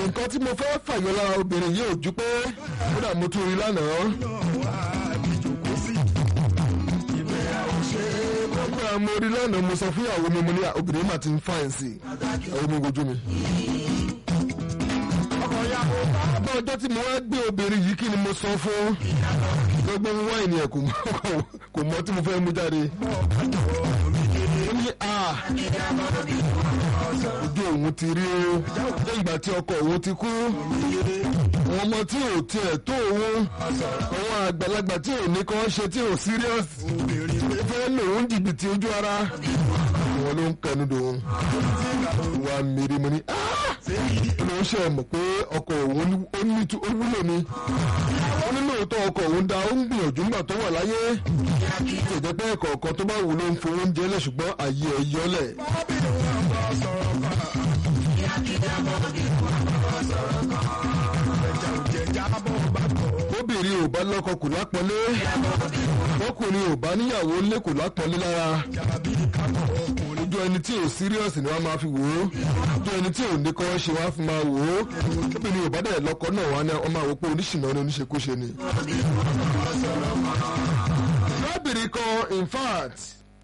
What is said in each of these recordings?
nǹkan tí mo fẹ́ fàyọ lára obìnrin yìí ò ju pé kódà mo tún rí lánàá. gbogbo àwọn mo rí lánàá mo sọ fún ìyàwó mi mo ní obìnrin mà ti ń fàyìn sí i ìyàwó mi wojú mi. bá ọjọ́ tí mo wá gbé obìnrin yìí kí ni mo sọ fún gbogbo wáìnì ẹ̀ kò mọ tí mo fẹ́ mú jáde. ó ní a ojú òun ti rí o lẹ́yìn ìgbà tí ọkọ òun ti kú àwọn ọmọ tí ò tiẹ̀ tó òun àwọn àgbàlagbà tí ò ní kàn ṣe tí ò serious fẹ́ lòun jìbìtì ojú ara wọn ló ń kẹnu dòun wà mèrè mo ní ló ń ṣe mọ̀ pé ọkọ òun ó ní ó wúlò ni ó ní lóòótọ́ ọkọ òun da ó ń gbìyànjú nígbà tó wà láyé kò jẹ́ pé ẹ̀kọ́ ọ̀kan tó bá wù ló ń fowó oúnjẹ lẹ̀ ṣùgbọ́n àyè ẹ̀ yọlẹ̀. obìnrin ò bá lọ́kọ kò lápọ́nlé ọkùnrin ò bá níyàwó lé kò lápọ́nlé lára ojú ẹni tí ò serious ni wọ́n máa fi wò ó ojú ẹni tí ò ní kọ́ ṣe wá fi máa wò ó obìnrin ò bá dẹ̀ lọ́kọ náà wá ní wọ́n máa wò pé oníṣìnà ni oníṣekúṣe ni. lábìrin kan in fact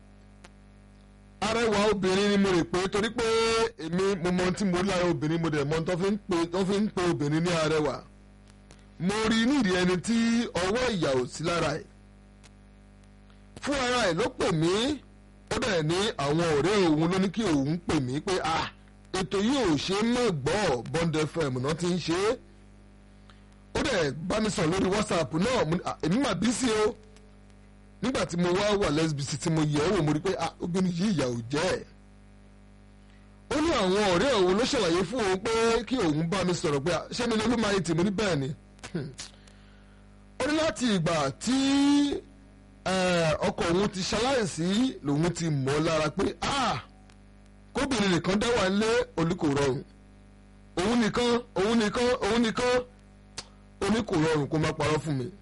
arẹwà obìnrin ni mo rè pé torí pé èmi mo mọ tí mo lára obìnrin mo dẹ̀ mọ tó fi ń pe obìnrin ní arẹwà mo rí nídìí ẹni tí ọwọ́ ìyà ò sí lára ẹ̀ fún ara ẹ̀ ló pè mí ó dẹ̀ ní àwọn ọ̀rẹ́ òun ló ní kí òun pè mí pé ah ètò yìí ò ṣe mọ́ gbọ́ Bond FM náà ti ń ṣe é ó dẹ̀ bá mi sọ̀rọ̀ lórí WhatsApp náà èmi mà bí sí o nígbà tí mo wá wà lẹ́sbíìsì tí mo yẹ̀ ẹ́ wò mo rí pé ah obìnrin yìí ìyà ò jẹ́ ẹ̀ ó ní àwọn ọ̀rẹ́ òun ló ṣàlàyé fún òun pé kí òun bá mi sọ̀rọ̀ pé ṣé mi ni olúmọ ayé tì mo ní bẹ́ẹ̀ ni ó ní láti ìgbà tí ọkọ òun ti ṣaláìsí lòun ti mọ̀ lára pé kóbìnrin nìkan dá wà lé olùkò rọrùn òun nìkan òun nìkan òun nìkan oní kò rọrùn kó má parọ́ fún mi.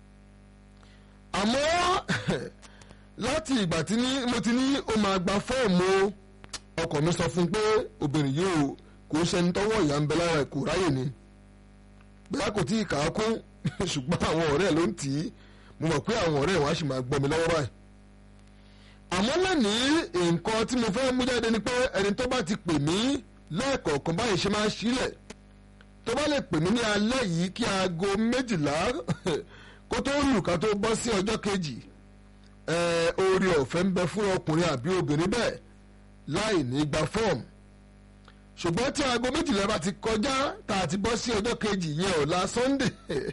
àmọ́ láti ìgbà tí mo ti ní ó máa gba fọ́ọ̀mù ọkọ mi sọ fún pé obìnrin yìí ò kò ṣẹni tọ́wọ́ ìyá ń bẹ lára ẹ̀ kò ráyè ni bẹ́ẹ̀ kò tí ì kà á kún ṣùgbọ́n àwọn ọ̀rẹ́ ló ń tì í mo mọ̀ pé àwọn ọ̀rẹ́ wa sì máa gbọ́ mi lọ́wọ́ báyìí. àmọ́ lónìí nǹkan tí mo fẹ́ mú jáde ni pé ẹni tó bá ti pè mí lẹ́ẹ̀kọ̀ọ̀kan báyìí ṣe máa ń sílẹ̀ tó bá lè pè mí ní alẹ́ yìí kí aago méjìlá kó tó lù ká tó bọ́ sí ọjọ́ kejì oore ọ̀fẹ́ ń bẹ fún ọkùnrin àbí obìnrin bẹ́ẹ̀ láì ní gba fọ́ọ̀mù ṣùgbọ́n tí aago méjìlá bá ti kọjá tá a ti bọ́ sí ọjọ́ kejì yẹn ọ̀la Sunday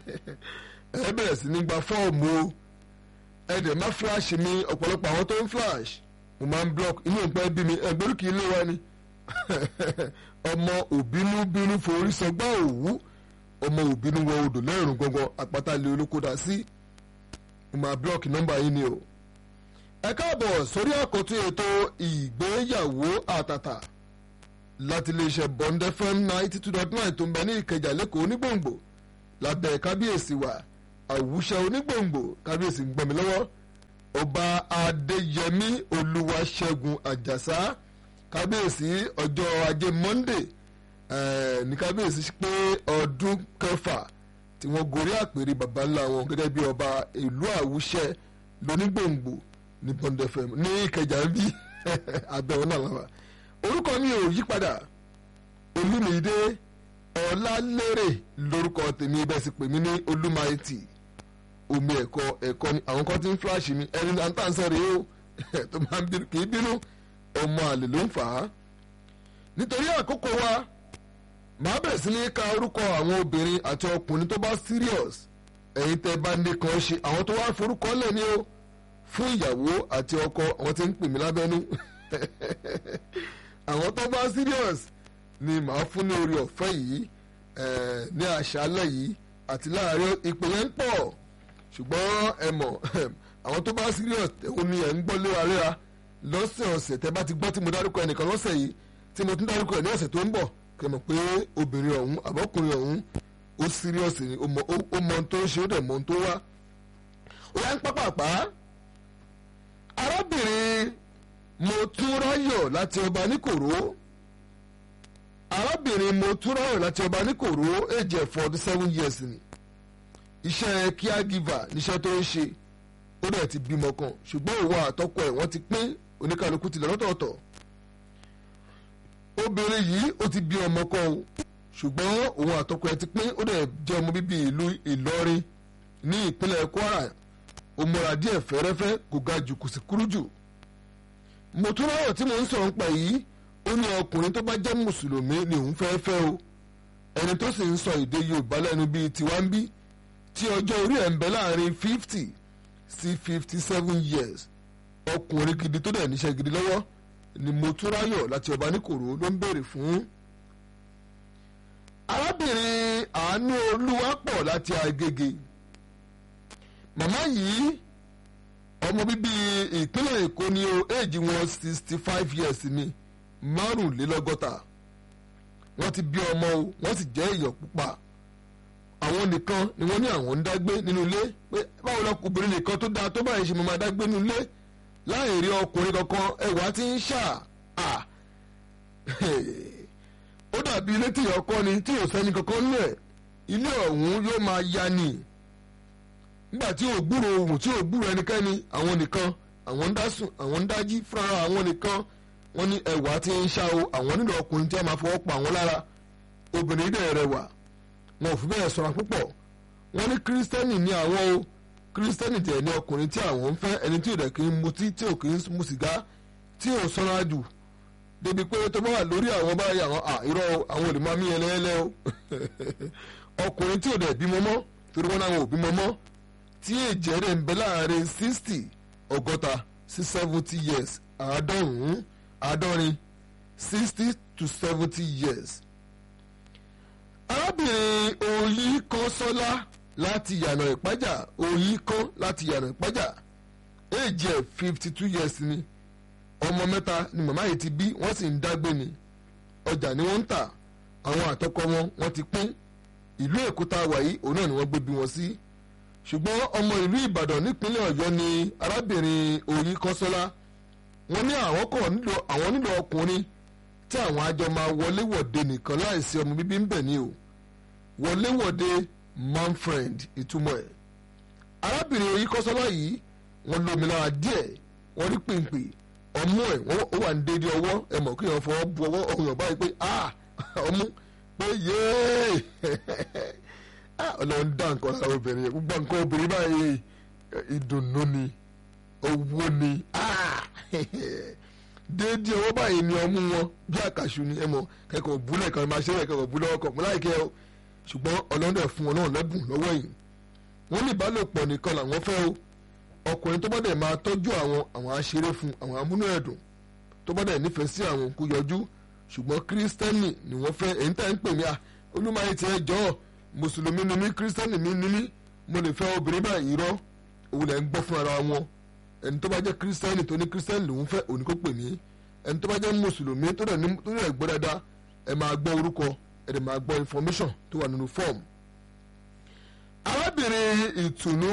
ẹ bẹ̀rẹ̀ sí ní gba fọ́ọ̀mù o ẹ dẹ̀ má flash mi ọ̀pọ̀lọpọ̀ àwọn tó ń flash mo máa ń block inú ìpẹ́ bí mi ẹgbẹ́rú kì í lé wa ni ọmọ òbínú bínú forí sọgbà òwú ọmọ òbínú wọ odò lẹ́rùn gangan àpáta lé olókòdá sí mo máa block nọ́mbà yín ni o ẹ káàbọ̀ sórí àkọ́tún ètò ìgbéyàwó àtàtà láti iléeṣẹ́ Bond FM ninety two dot nine tó ń bẹ ní Ìkẹjà lẹ́kọ̀ọ́ onígbòǹgbò lábẹ́ kábíyèsí wa àwùṣe onígbòǹgbò kábíyèsí ń gbọ́mi lọ́wọ́ ọba adéyẹmí olúwaṣẹ́gun àjàsá kábíyèsí ọjọ́ ajé monde ní kábíyèsí pé ọdún kẹfà tí wọ́n gorí àpèrè baba ńlá wọn gẹ́gẹ́ bí ọba ìlú àwùṣe lónígbòǹgbò ní Bond FM ní ìkẹjà ń bí abẹ́wọ́n náà lọ́wọ́ orúkọ mi ò yí padà olúmídé ọlálérè lórúkọ tèmi bẹ́ẹ̀ sì pè mí ní olúmáìtì omi ẹ̀kọ́ ẹ̀kọ́ ni àwọn kan ti ń fúláṣì mi ẹni náà tá à ń sọ̀rọ̀ yìí ó tó máa ń bínú kì í bínú ọmọ àlè ló ń fà á. nítorí àkókò wa màá bẹ̀rẹ̀ sí ní ka orúkọ àwọn obìnrin àti ọkùnrin tó bá serious ẹ̀yin tẹ́ bá ní kan ṣe àwọn tó wá forúkọ lẹ̀ ní o fún ìyàwó àti ọkọ àwọn tí ń pè mí lábẹ́nú àwọn tó bá serious ni màá fún ní orí ọ̀fẹ́ yìí ní àṣálẹ̀ yìí àti láàárín ìpínlẹ̀ ń pọ̀ ṣùgbọ́n ẹ mọ̀ àwọn tó bá serious òun ni ẹ̀ ń gbọ́ léraléra lọ́sẹ̀ ọ̀sẹ̀ tẹ́ bá ti gbọ́ tí mo dárúkọ ẹnìkan lọ́sẹ̀ yìí tí mo tún dárúkọ ẹ̀ ní ọ̀sẹ̀ tó ń bọ̀ kẹ́ mọ̀ pé obìnrin ọ̀hún àbọ̀kùnrin ọ̀hún ó serious ni ó mọ ohun tó ń ṣe ó dẹ̀ mọ ohun tó wá. ó yá ń pápápá arábìnrin mo tún ráyọ̀ láti ọba níkòró arábìnrin motúráyọ̀ láti ọba níkòrò èjì forty seven years ni iṣẹ́ caregiver níṣẹ́ tó ń ṣe ó dẹ̀ ti bímọ kan ṣùgbọ́n òun àtọkọ ẹ̀ wọ́n ti pín oníkàlùkù tilẹ̀ lọ́tọ̀ọ̀tọ̀ obìnrin yìí ó ti bí ọmọ kan o ṣùgbọ́n òun àtọkọ ẹ̀ ti pín ó dẹ̀ jẹ́ ọmọ bíbí ìlú Ìlọrin ní ìpínlẹ̀ Kwara ó múra díẹ̀ fẹ́rẹ́fẹ́ kò ga jù kò sì kúrú jù mọ̀túnráyọ̀ tí mò ń sọ̀rọ̀ nípa yìí ó ní ọkùnrin tó bá jẹ́ mùsùlùmí ni òun fẹ́ fẹ́ o ẹni tó sì ń sọ èdè Yorùbá lẹ́nu bíi tiwa ń bí tí ọjọ́ orí ẹ̀ ń bẹ láàrin fifty sí fifty seven years ọkùnrin gidi tó dẹ̀ níṣẹ́ gidi lọ́wọ́ ni mọ̀túnráyọ̀ láti ọba níkòrò ló ń béèrè fún. arábìnrin àánú olúwapọ̀ láti Agége màmá yìí ọmọ bíbí ìpínlẹ̀ Èkó ni o éèjì wọn sixty five years ni márùnlélọ́gọ́ta wọ́n ti bí ọmọ o wọ́n sì jẹ́ èèyàn pupa àwọn nìkan ni wọ́n ní àwọn ń dágbé nínú ilé pé báwo lọkùnrin nìkan tó dáa tó báyìí ṣe mo máa dágbé nínú ilé láì rí ọkùnrin kankan ẹwà tí ń ṣà á ó dàbí ilé tí ìyá ọkọ ni tí ò sẹ́ni kankan nù ẹ̀ ilé ọ̀hún yóò máa ya ni nígbà tí ò gbúrò ohùn tí ò gbúrò ẹnikẹ́ni àwọn nìkan àwọn ń dá sùn àwọn ń dájí fúnra àwọn nìkan wọ́n ní ẹwà tí ń ṣá o àwọn nílò ọkùnrin tí a máa fọwọ́ pa àwọn lára obìnrin dẹ̀ rẹwà wọn ò fi bẹ́ẹ̀ sọ̀rọ̀ púpọ̀ wọ́n ní kírísítẹ́nì ní àwọn o kírísítẹ́nì tẹ̀ ní ọkùnrin tí àwọn ń fẹ́ ẹni tí ò dẹ̀ kí ń mutí tí ò kí ń mu sìgá tí ò sanra jù débi pé tó bá wà lórí àwọn báyìí àwọn irọ́ àwọn olè máa mí ẹlẹ́ẹ̀lẹ́ o ọkùnrin tí ò dẹ̀ bímọ mọ́ torí wọn náà ò bímọ mọ́ tí èjì rẹ̀ ń bẹ láàrin sixty ọgọ́ta sí seventy years àádọ́rùn-ún àádọ́rin sixty to seventy years. arábìnrin oyin kan sọ́lá láti yànà ìpájà oyin kan láti yànà ìpájà èjì ẹ̀ fifty two years ni ọmọ mẹ́ta ni màmá yìí ti bí wọ́n sì ń dágbé ni ọjà ni wọ́n ń tà àwọn àtọkọ wọn wọ́n ti pín ìlú èkó tá a wà yìí òun náà ni wọ́n gbé bí wọn sí ṣùgbọ́n ọmọ ìlú ìbàdàn nípínlẹ̀ ọ̀yọ́ ni arábìnrin oyin kọ́sọ́lá wọ́n ní àwọn kọ̀ nílò àwọn nílò ọkùnrin tí àwọn àjọ máa wọléwọ̀de nìkan láìsí ọmọ bíbí ń bẹ̀ ni o wọléwọ̀de man friend ìtumọ̀ ẹ̀ arábìnrin oyin kọ́sọ́lá yìí wọ́n lómi lára díẹ̀ wọ́n rí pèǹpè ọmú ẹ̀ ó wà ní déédéé ọwọ́ ẹ mọ̀ kí wọ́n fọwọ́ bu ọwọ́ ọ̀hún ọ̀bá yìí pé ah ọmú pé yéé ọlọ́run dá nǹkan lára obìnrin yẹn gbogbo nǹkan obìnrin báyìí ìdùnnú ni owó ni déédéé ọwọ́ báyìí ni ọmú wọn bí àkàṣù ni ẹ mọ̀ kẹ́kọ̀ọ́ búlẹ̀ kan máa ṣe é kẹ́kọ̀ọ́ búlẹ̀ ọkọ̀ mú láìkẹ́ o ṣùgbọ́n ọlọ́run dẹ̀ fún wọn náà lẹ́bùn lọ́wọ́ yìí wọ́n ní ìbálòpọ̀ nìkan làwọn fẹ́ o ọkùnrin tó bá dẹ̀ máa tọ́jú àwọn àwọn aṣeré fún àwọn amúnú ẹ̀dùn tó bá dẹ̀ nífẹ̀ẹ́ sí àwọn kó yọjú ṣùgbọ́n kírísítẹ́nì ni wọ́n fẹ́ èyí tá ń pè mí à olúmọ̀ayé tiẹ̀ jọ́ mùsùlùmí ni mí kírísítẹ́nì mi ni mí mo lè fẹ́ obìnrin báyìí rọ́ òun lẹ̀ ń gbọ́ fún ara wọn ẹni tó bá jẹ́ kírísítẹ́nì tó ní kírísítẹ́nì lòún fẹ́ òní kó pè mí ẹni tó bá jẹ́ mùsùlùmí tó dẹ̀ ní tó dẹ̀ gbọ́ dáadáa ẹ máa gbọ́ orúkọ ẹ dẹ̀ máa gbọ́ information tó wà nínú fọ́ọ̀mù. arábìnrin ìtùnú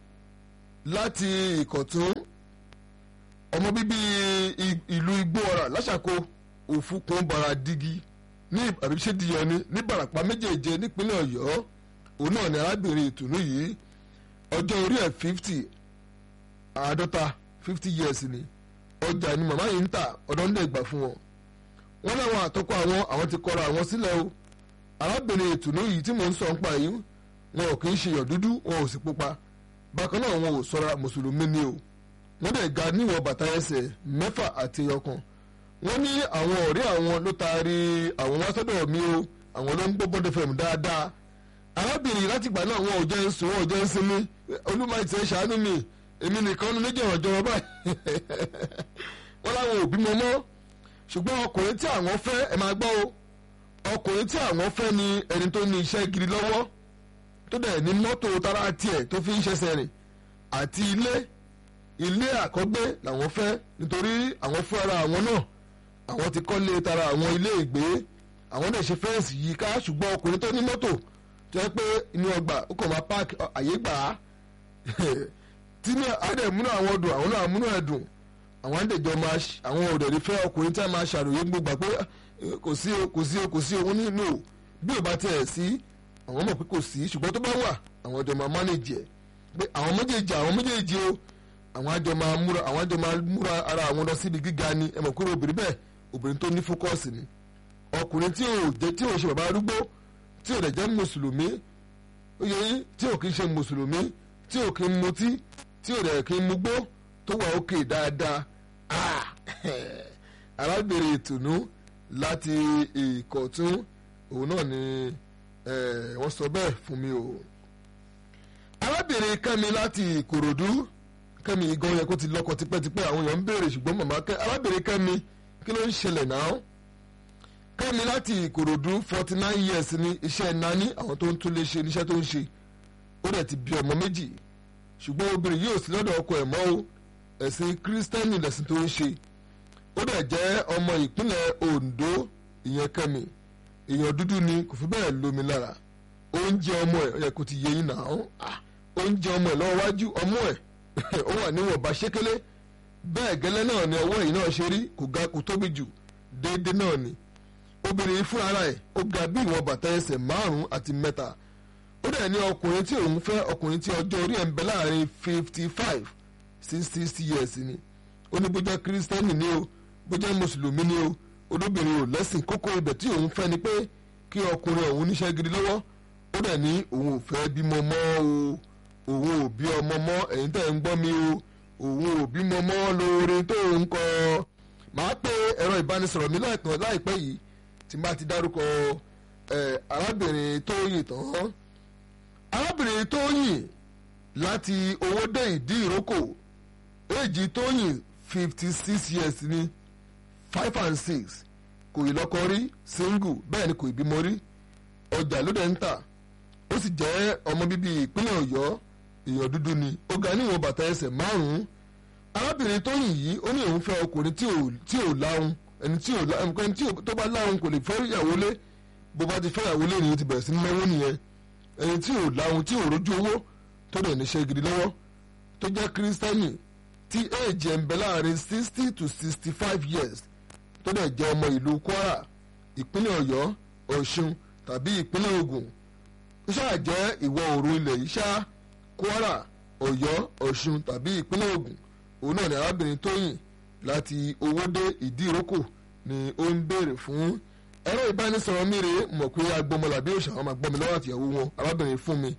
láti ìkọ̀tún ọmọ bíbí ìlú igbóọ̀rà láṣàkó òfukùn baradigi ní àbíṣedìyẹni ní barapa méjèèje nípínlẹ̀ ọ̀yọ́ òun náà ni arábìnrin ìtùnú yìí ọjọ́ orí ẹ̀ fifty àádọ́ta fifty years ni ọjà ni màmá yìí ń tà ọ̀dọ́ ń lè gbà fún wọn wọn láwọn àtọ́kọ àwọn àwọn ti kọra àwọn sílẹ̀ o arábìnrin ìtùnú yìí tí mò ń sọ ń pa yìí wọn ò kì í ṣe yọ̀ dúdú wọn ò sì pupa bákan náà wọn ò sọra mùsùlùmí ni o wọ́n dẹ̀ ga níwọ̀n bàtà ẹsẹ̀ mẹ́fà àti ẹyọkan wọ́n ní àwọn ọ̀rẹ́ àwọn ló taari àwọn wá sọ́dọ̀ mi o àwọn ló ń gbọ́ bọ́dẹ̀ fẹ̀mù dáadáa arábìnrin látìgbà náà wọn ò jẹ́ ń sùn wọn ò jẹ́ ń sinmi olúmọ ìtì ẹ̀ ṣàánú mi èmi nìkan ní méjì ọ̀jọ̀ wọn báyìí wọ́n láwọn ò bímọ mọ́ ṣùgbọ́n ọkùnrin tí àwọn fẹ́ ẹ máa gbọ́ o ọkùnrin tí àwọn fẹ́ ni ẹni tó ní iṣẹ́ gidi lọ́wọ́ tó dẹ̀ ní mọ́tò tara tiẹ̀ tó fi ń ṣẹṣẹ rìn àti ilé ilé àkọ́gbé làwọn fẹ́ nítorí àwọn fúnra àwọn náà àwọn ti kọ́lé tara àwọn ilé ìgbé àwọn dẹ̀ ṣe fẹ́ǹsì yìí ká ṣùgbọ́n ọkùnrin tó ní mọ́tò tó yẹ pé inú ọgbà ó kàn máa páàkì àyè gbà á tí ní àdẹ̀múnú àwọn dùn àwọn náà múnú ẹ̀ dùn àwọn àdèjọ máa àwọn òdòdó fẹ́ ọkùnrin tí a máa ṣàròyé gbogbo pé kò sí o kò sí o kò sí o nínú o bí ò bá tiẹ̀ sí àwọn mọ̀ pé kò sí ṣùgbọ́n tó bá wà àwọn ọjọ́ máa mánéjì ẹ̀ pé àwọn méjèèjì àwọn méjèèjì o àwọn àjọ máa múra àwọn àjọ máa múra ara àwọn lọ síbi gíga ni ẹ mọ̀ kúrò obìnrin bẹ́ẹ̀ obìnrin tó ní fókọ́ọ̀sì ni ọkùnrin tí ò jẹ́ tí ò ṣe bàbá arúgbó tí ò dẹ̀ jẹ́ mùsùlùmí ó yẹ yín tí ò kí ń ṣe mùsùlùmí tí ò kí ń mutí tí ò dẹ̀ kí ń mugbó tó wà òkè dáadáa arábìnrin ìtùnú láti ìkọ̀tún òun náà ni wọ́n sọ bẹ́ẹ̀ fún mi o arábìnrin kẹ́mi láti ìkòròdú kẹ́mi gan yẹ kó ti lọ́kọ tipẹ́tipẹ́ àwọn èèyàn ń béèrè ṣùgbọ́n màmá kẹ́ arábìnrin kẹ́mi kí ló ń ṣẹlẹ̀ náà kẹ́mi láti ìkòròdú forty nine years ní iṣẹ́ nání àwọn tó ń tún lè ṣe níṣẹ́ tó ń ṣe ó dẹ̀ ti bí ọmọ méjì ṣùgbọ́n obìnrin yóò sí lọ́dọ̀ ọkọ ẹ̀ mọ́ o ẹ̀sìn kírísítẹ́nì lẹ̀sìn tó ń ṣe ó dẹ̀ jẹ́ ọmọ ìpínlẹ̀ Ondo ìyẹn kẹ́mi èèyàn dúdú ni kò fi bẹ́ẹ̀ lómi lára oúnjẹ ọmọ ẹ̀ ó yẹ kó ti yẹ yín náà oúnjẹ ọmọ ẹ̀ lọ́wọ́ wájú ọmọ ẹ̀ ó wà níwọ̀nba ṣékélé bẹ́ẹ̀ gẹ́lẹ́ náà ni ọwọ́ yìí náà ṣe rí kò ga kò tóbi jù déédéé náà ni obìnrin fún ara ẹ̀ ó ga bí ìwọ̀n bàtà ẹsẹ̀ márùn-ún àti mẹ́ta ó dẹ̀ ní ọkùnrin tí òun fẹ́ ọkùnrin tí ọjọ́ orí ẹ̀ ń bẹ láàrin fifty five sí sixty years ni ó ní bó jẹ́ kírísítẹ́nì ni o bó jẹ́ mùsùlùmí ni o olóbìnrin ò lẹ́sìn kókó ibẹ̀ tí òun fẹ́ ni pé kí ọkùnrin òun níṣẹ́ gidi lọ́wọ́ ó dẹ̀ ní òun ò fẹ́ bímọ mọ́ o òun ò bí ọmọ mọ́ ẹ̀yin tẹ̀ ń gbọ́ mi o òun ò bímọ mọ́ lóore tó ń kọ màá pe ẹ̀rọ ìbánisọ̀rọ̀ mi láìpẹ́ láìpẹ́ yìí tí n bá ti dárúkọ arábìnrin Tóyìn tán arábìnrin Tóyìn láti Owódé Ìdí Ìrókò èjì Tóyìn fifty six years ni five and six kò ì lọ́kọ rí single bẹ́ẹ̀ ni kò ì bímọ rí ọjà ló dẹ̀ ń tà ó sì jẹ́ ọmọ bíbí ìpínlẹ̀ Ọ̀yọ́ èèyàn dúdú ni ó ga níwọ̀n bàtà ẹsẹ̀ márùn-ún arábìnrin Tóyìn yìí ó ní òun fẹ́ ọkùnrin tí ò láhùn ẹni tí ò láhùn ẹni tí tó bá láhùn kò lè fẹ́ ìyàwó lé bó bá ti fẹ́ ìyàwó lé nìyẹn ti bẹ̀rẹ̀ sí náwó nìyẹn ẹni tí ò láhùn tí ò rójú owó tó dẹ̀ níṣẹ́ gidi lọ́wọ́ tó jẹ́ kírísítẹ́nì tí éèjì ẹ̀ ń bẹ láàrin sixty to sixty five years tó dẹ̀ jẹ́ ọmọ ìlú Kwara ìpínlẹ̀ Ọ̀yọ́ Ọ̀ṣun tàbí ìpínlẹ̀ Ògùn ó ṣáà jẹ́ ìwọ̀ oòrùn ilẹ̀ yìí ṣá Kwara Ọ̀yọ́ Ọ̀ṣun tàbí ìpínlẹ̀ Ògùn òun náà ni arábìnrin Tóyìn láti Owódé Ìdíròkò ni ó ń béèrè fún ẹ̀rọ ìbánisọ̀rọ̀ mi rèé mọ̀ pé agbọmọlàbí òṣà wọn máa gbọ́ mi lọ́wọ́ àtìyàwó wọn arábìnrin fún mi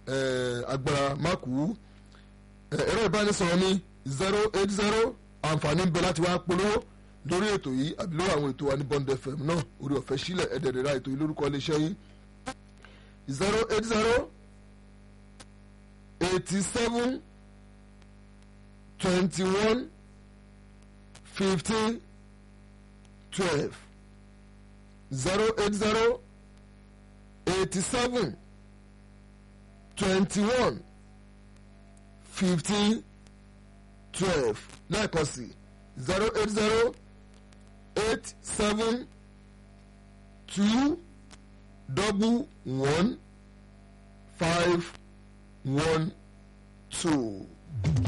agbára mákù ẹ̀rọ ìbánisọ̀rọ̀ mi zero eight zero àǹfààní ń bẹ láti wá polówó lórí ètò yìí àbí lórí àwọn ètò wa ní Bond FM náà orí ọ̀fẹ́ sílẹ̀ ẹ̀dẹ̀rẹ̀ra ètò yìí lórúkọ iléeṣẹ́ yìí zero eight zero eighty seven twenty one fifteen twelve zero eight zero eighty seven twenty one fifteen twelve lẹ́ẹ̀kan sí zero eight zero eight seven two double one five one two.